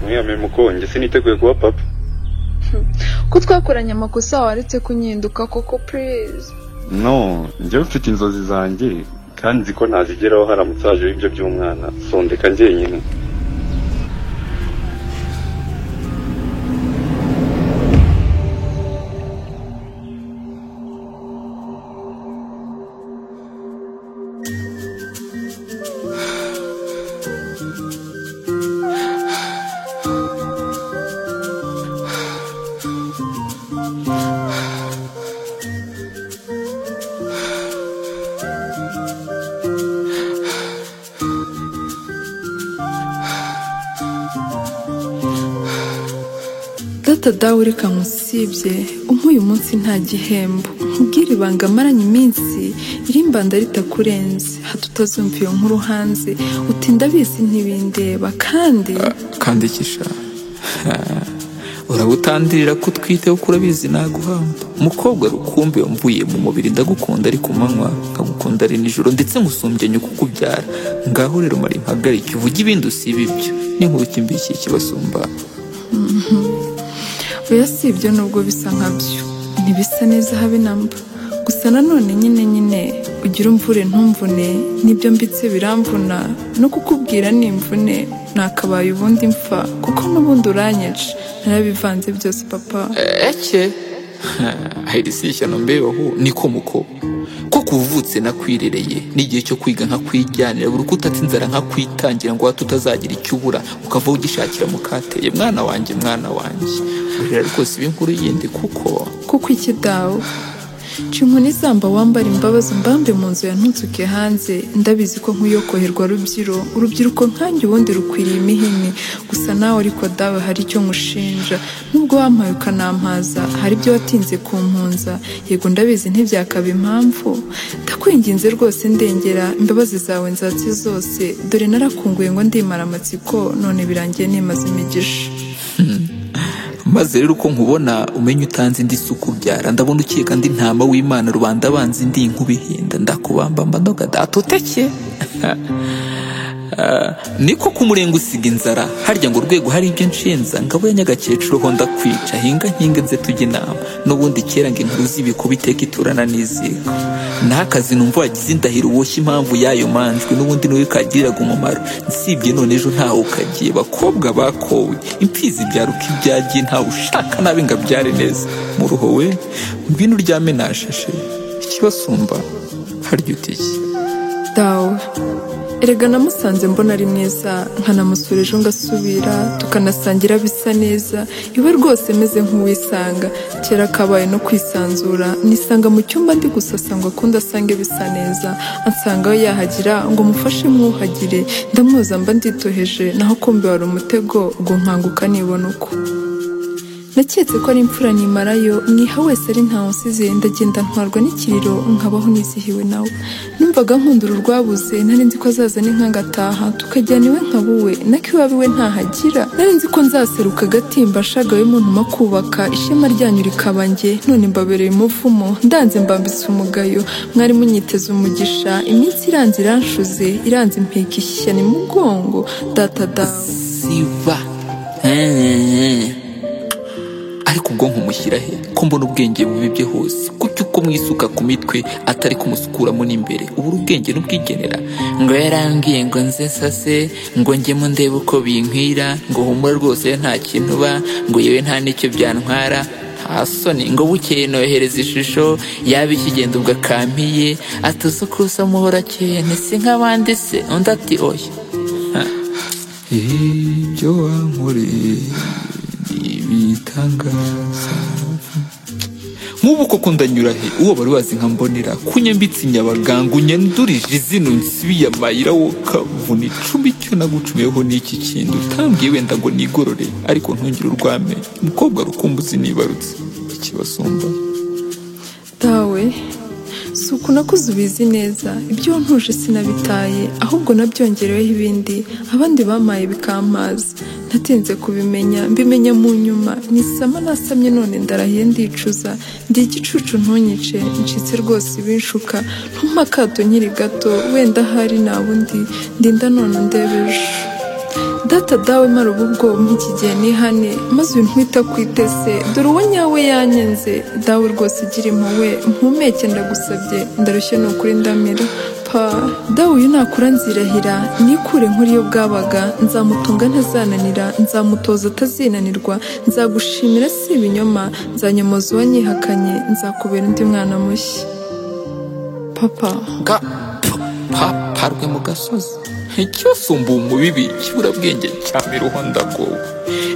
mwiyame muko njye siniteguye kuba papa ko twakoranye amakosa waretse kunyenduka koko purize no njyewe mfite inzozi zanjye kandi nzi ko ntazigeraho haramutse hajeho ibyo by'umwana sondeka njyenyine data dawe ureka musibye uyu munsi nta gihembo nkubwire ibanga amaranye iminsi irimbanda ritakurenze hato utazumva iyo nkuru hanze utinda abizi ntibindeba kandi kandikisha urabutandirira ko utwite kuko urabizi naguhamba umukobwa rukumbi wamvuye mu mubiri ndagukunda ari ku manywa nkagukunda ari nijoro ndetse nkusumbya nyoko ukubyara ngaho rero mara impagarike uvuge ibindi usiba ibyo n'inkuruki mbi kibasumba oya si ibyo nubwo bisa nkabyo ntibisa neza habe namba gusa nanone nyine nyine ugira umvure ntumvune n'ibyo mbitse biramvuna no kukubwira ni imvune nakabaye ubundi mfa kuko n'ubundi uranyica narabivanze byose papa eke ahiri si ishyano mbebaho niko muko ko kuvutse nakwirereye n'igihe cyo kwiga nkakwijyanira buri uko utatse inzara nkakwitangira ngo hato utazagira icyo ubura ukava ugishakira mukateye mwana wanjye mwana wanjye urira rwose inkuru yindi kuko kuko iki dawe nshinguni zamba wambara imbabazi mbambe mu nzu yantuzuke hanze ndabizi ko nkuyokoherwa rubyiro urubyiruko nkanjye ubundi rukwiriye imihini gusa nawe ariko dawe hari icyo nkushinja nubwo wampaye ukanampaza hari ibyo watinze kumpunza yego ndabizi ntibyakaba impamvu ndakwinginze rwose ndengera imbabazi zawe nzatsi zose dore narakunguye ngo ndimara amatsiko none birangiye nimaze imigisha maze rero uko nkubona umenye utanze indi suku byara ndabona ukeka andi ntama w'imana rubanda abanzi ndi nkubihinda ndakubambamba ndoga datoteke niko kumurenga usiga inzara harya ngo urwego hari ibyo nshinza ngabo ya nyagakecuru ho ndakwica hinga nkinga nze tujya inama n'ubundi kera ngo inkuru z'ibikuba iteka iturana n'iziko n'akazi numva wagize indahiro uboshye impamvu y'ayo manjwe n'ubundi niwe kagiriraga umumaro nsibye none ejo ntawe ukagiye bakobwa bakowe imfizi ibyara uko ibyagiye ntawe ushaka nabi ngo abyare neza muruho we ngwino uryame nashashe ikibasumba harya utiki dawe erega namusanze mbona ari mwiza nkanamusura ejo ngasubira tukanasangira bisa neza iwe rwose meze nk'uwisanga kera kabaye no kwisanzura nisanga mu cyumba ndi gusasa ngo akunde asange bisa neza ansanga we yahagira ngo mufashe mwuhagire ndamwoza mba nditoheje naho kumbi wari umutego ubwo nkanguka nibona uko naketse ko ari imfura nimarayo mwiha wese ari nta nsize ndagenda ntwarwa n'ikiriro nkabaho nizihiwe nawe numvaga nkundura urwabuze nari nzi ko azaza n'inkanga ataha tukajyana iwe nkabuwe nako iwawe we ntahagira nari nzi ko nzaseruka agatimba ashagawe muntu mo kubaka ishema ryanyu rikaba njye none mbabereye umuvumo ndanze mbambitse umugayo mwari munyiteze umugisha iminsi iranze iranshuze iranze impeka ishyano imugongo data dawe siba ariko ubwo nkumushyira he ko mbona ubwenge bubibye hose kuki uko mwisuka ku mitwe atari kumusukuramo n'imbere ubura ubwenge n'ubwigenera ngo yarangiye ngo nze nsase ngo njyemo ndebe uko binkwira ngo humura rwose nta kintu uba ngo yewe nta n'icyo byantwara nta soni ngo bukeye nohereza ishusho yaba ikigenda ubwo akampiye atuze ko usa muhora akeye ntise nk'abandi se undi ati oya ibyo wankoreye ibitangaza nk'ubu koko ndanyura he uwo bari bazi nka mbonera kunyambitse inyabaganga unyandurije izina nsibiyamahira wo kavuna icumi icyo nagucumiyeho n'iki kintu utambwiye wenda ngo nigorore ariko ntungire urwame umukobwa rukumbuzi nibarutse ikibasumba dawe si uku nakuze ubizi neza ibyo wantuje sinabitaye ahubwo nabyongereweho ibindi abandi bamaye bikampaza natinze kubimenya mbimenya mu nyuma nisama nasamye none ndarahiye ndicuza ndi igicucu ntunyice ncitse rwose ibinshuka ntuma akato nkiri gato wenda ahari nta bundi ndinda none ndebeje data dawe mara ubu bwoba nk'iki gihe nihane maze uyu ntwita kwitese dore uwo nyawe yanyenze dawe rwose ugira impuhwe mpumeke ndagusabye ndarushye ni ukuri ndamira pa dawe uyu nakura nzirahira nikure nkuriyo bwabaga nzamutunga ntazananira nzamutoza atazinanirwa nzagushimira si ibinyoma nzanyomoza uwanyihakanye nzakubera undi mwana mushya papa ga paparwe mu gasozi nticyosumbuye umubibi kibura bwenge cya miruhonda gowe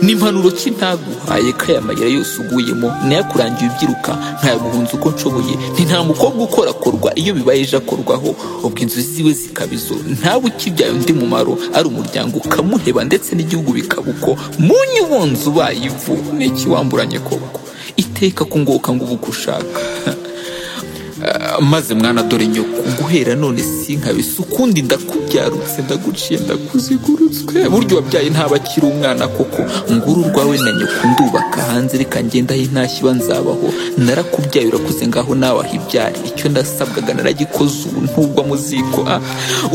n'impanuro kintaguhaye ko aya mayira yose uguyemo nayakurangiye ubyiruka ntayaguhunza uko nshoboye nti nta mukobwa ukorakorwa iyo bibaye ejo akorwaho ubwo inzu ziwe zikaba izo ntawe ukibyaye undi mumaro ari umuryango ukamuheba ndetse n'igihugu bikaba uko mu nyubonzi ubaye ivu n'ikiwamburanye koko iteka kungoka ngo ubu uko ushaka maze mwana dore nyoko guhera none sinkabise ukundi ndakubyarutse ndaguciye ndakuzigurutswe burya wabyaye ntaba akiri umwana koko nguru urwawe na nyoko ndubaka hanze reka ngenda aho intashyi iba nzabaho narakubyaye urakuze ngaho nawe aho ibyari icyo ndasabwaga naragikoze ubu ntugwa mu ziko ah,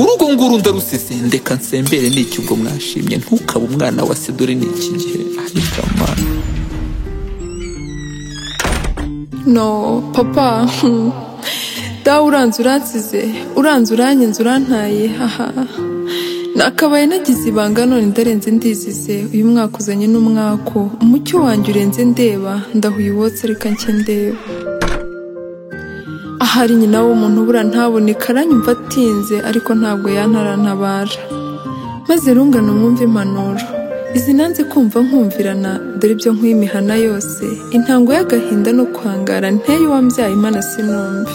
urugo nguru ndarusize ndeka nsembere n'icyo ubwo mwashimye ntukabe umwana wa se dore ni iki gihe ariko amana no papa hmm. dawe uranze uransize uranze uranyenze urantaye haha nakabaye nagize ibanga none ndarenze ndizize uyu mwaka uzanye n'umwako umucyo wanjye urenze ndeba ndahuye uwotse reka njye ndeba ahari nyina w'umuntu bura ntaboneka aranyumva atinze ariko ntabwo yantarantabara maze rungano mwumve impanuro izi nanze kumva nkumvirana dore ibyo nkwiye imihana yose intango y'agahinda no kwangara nteye uwambyaye imana sinumve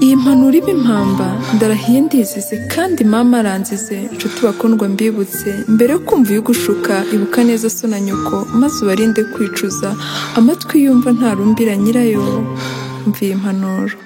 iyi mpanuro iba impamba ndarahiye ndizize kandi mama aranzize nshuti bakundwa mbibutse mbere yo kumva iyo ugushuka ibuka neza so na nyoko maze ubarinde kwicuza amatwi yumva ntarumbira nyirayo mva iyi mpanuro